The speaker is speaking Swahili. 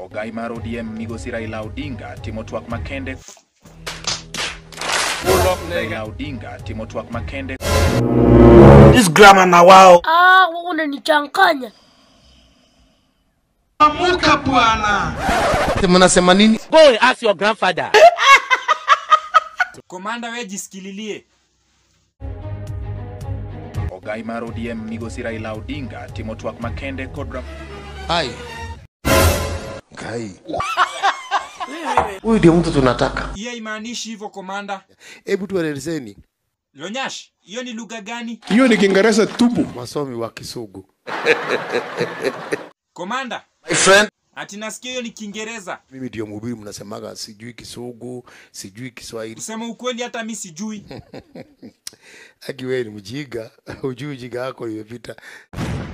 Ogai mar ODM migosi Raila Odinga timo twak makende Raila Odinga timo twak makende This grammar na wao. Ah, wewe unanichanganya. Amuka bwana. Mnasema nini? Go and ask your grandfather. Komanda we jisikililie. Ogai mar ODM migosi Raila Odinga timo twak makende kod ra- Hai. Kai. Huyu ndio mtu tunataka. Hiyo imaanishi hivyo komanda. Hebu tuelezeni Lonyash, hiyo ni lugha gani? hiyo ni Kiingereza tupu. wasomi wa Kisugu. Komanda, My friend, ati nasikia hiyo ni Kiingereza. mimi ndio mhubiri, mnasemaga sijui Kisugu, sijui Kiswahili. Kusema ukweli hata mi sijui. Aki wewe ni mjinga, hujui ujinga wako imepita.